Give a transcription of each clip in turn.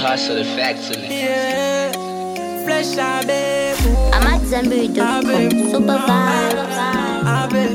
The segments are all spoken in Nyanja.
parts of the factory. Yeah, flesh I beg. I'm at Zambiri.com. Super vibe. Abe,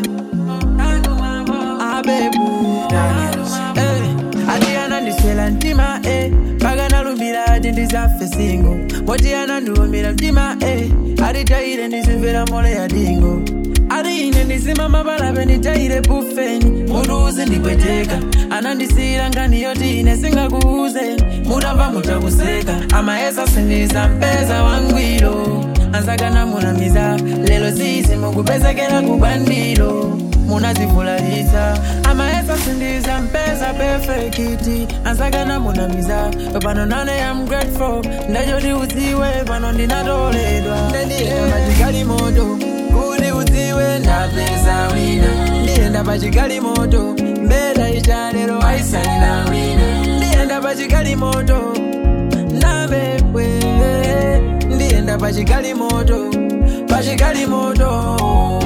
abe Daniels. Eh, Adriana ndiswela ntima eh paka lumbira ati ndizafe singo motiana ndiwumbira mtima eh atitaire ndizimvera mole ya dingo ati ine ndizima mapalape nditaire bufeni mutu uzindipweteka anandisiyira ngani yoti ine singakuuze mutamva mutakuseka amaesa sindiza mpeza wangwiro ansakana munamiza lelo zizi mukupezekera kubandilo munazivulalitsa amaesa sindiza mpeza perfekiti ansakana munamiza pano nane am grateful ndachoti udziwe pano ndinatoledwa ndendiyenda pachikali moto kuti udziwe ndapeza wina ndiyenda pachikali moto mbeda ichalero aisalina wina ndiyenda pachikali moto nabebwe ndiyenda pachikali moto pachikali moto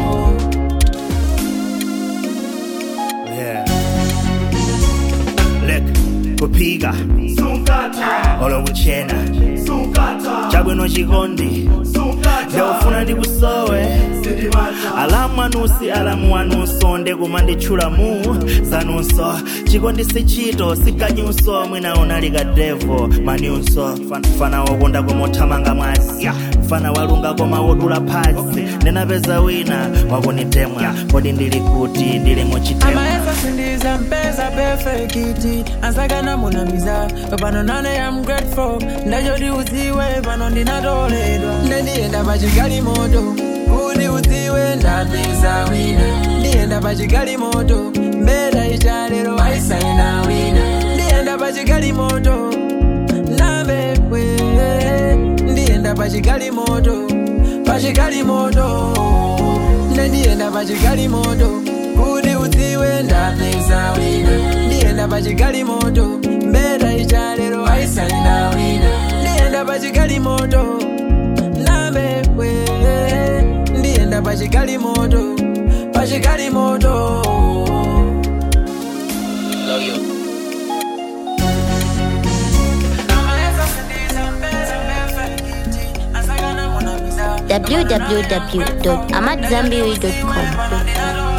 Yeah. Look, kupiga olokuchena chabwino chikondi ndaufuna ndikusowe alamu anusi alamu anunso ndekuma nditchula mu zanunso chikondi sichito sikanyunso mwina unalika devo maniunso fana wokonda koma othamanga mwasi fana walunga koma wodula phasi ndinapeza wina wakunitemwa kodi ndili kuti ndili muchitemwa amaesa sindiza mpeza perfekiti ansakana munamiza pano nane am grateful ndachoti udziwe pano ndinatoledwa ndendiyenda pachikali moto kuti udziwe ndapeza wina ndiyenda pachikali moto mbeda ichalero aisaina wina ndiyenda pachikali moto nabebwe ndiyenda pachikali moto pachikali moto ndendiyenda pachikali moto kuti udziwe ndapeza wina ndiyenda pachikali moto mbeda ichalero aisalina wina ndiyenda pachikali moto nabebwe ndiyenda pachikali moto pachikali moto Love you. www.amatzambiri.com.